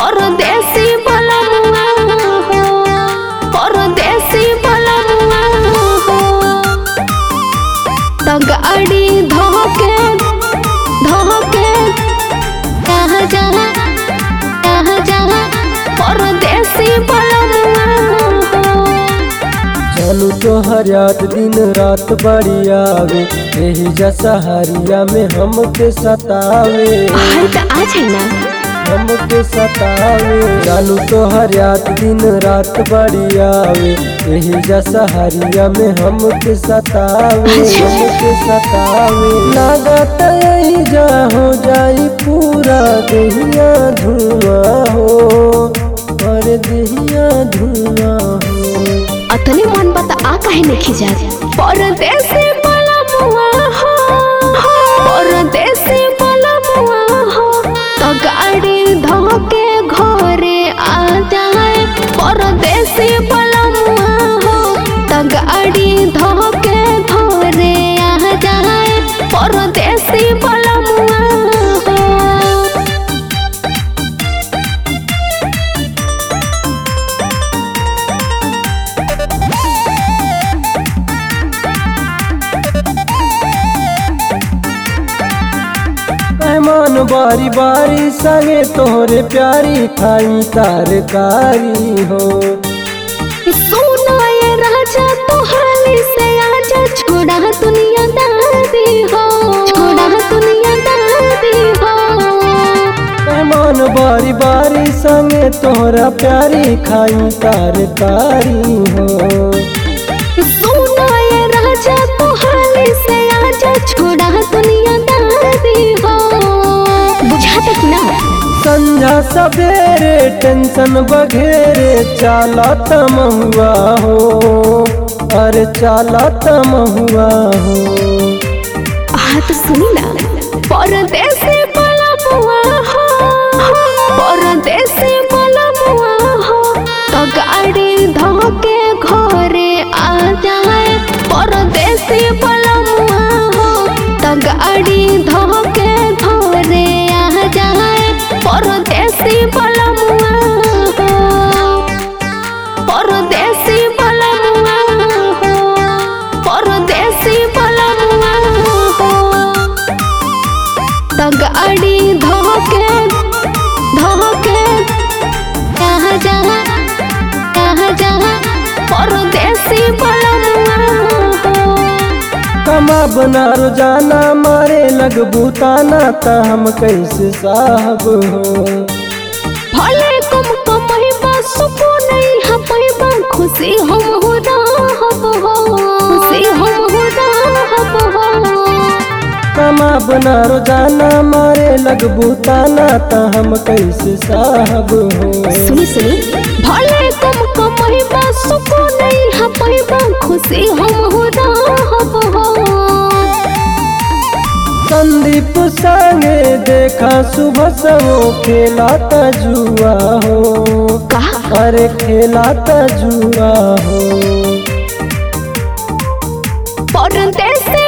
परदेसी बलमुआ हो परदेसी बलमुआ हो त गाड़ी धोके धोके कहाँ जहाँ कहाँ जहाँ परदेसी बलमुआ हो जानू तोहर याद दिन रात बड़ी आवे यही जसहरिया में हमके सतावे हाय त आ छै ना हमके सतावे जानू तोहर याद दिन रात बड़ी आवे यही जसहरिया में हमके सतावे अच्छा। हमके सतावे लागत यही जा हो जाई पूरा दहिया धुआं हो और दहिया धुआं हो अतने मन बता आ काहे नहीं जात परदेसी बलमुआ हो परदेसी बलमुआ हो तो गाड़ी धोके घरे आ जाए परदेसी बलमुआ हो तो गाड़ी धोके घरे आ जाए परदेसी बलमुआ हो मेहमान बारी बारी संगे तोहरे प्यारी खाई तरकारी हो सुना ये राजा तो हाली से आजा छोड़ा दुनिया दादी हो छोड़ा दुनिया दादी हो मेहमान बारी बारी संगे तोहरा प्यारी खाई तरकारी हो सुना ये राजा तो हाली से आजा छोड़ा दुनिया दादी हो बुझा तक ना संझा सवेरे टेंशन बघेरे चाला तमहुआ हो अरे चाला तमहुआ हो हाँ तो सुनी ना परदेसी बलमुआ हो परदेसी बलमुआ हो तो गाड़ी धोके घरे आ जाए परदेसी बलमुआ हो तो गाड़ी धोके घरे आ जाए परदेसी बलमुआ हो परदेसी बलमुआ हो परदेसी बलमुआ हो त गाड़ी धोके धोके कहाँ जहाँ कहाँ जहाँ परदेसी बलमुआ हो कमा बना रोजाना मारे लग भूताना ता हम कैसे साहब हो भले कम कमैबा सुकून यहाँ पैबा खुशी हम हो रहब हो खुशी हम हो रहब हो कमा बना रोजाना मारे लग भूताना ता हम कैसे साहब हो सुनी सुनी भले कम कमैबा सुकून यहाँ पैबा खुशी हम हो रहब हो संदीप संगे देखा सुबह सवो खेला ता जुआ हो का अरे खेला ता जुआ हो परदेसी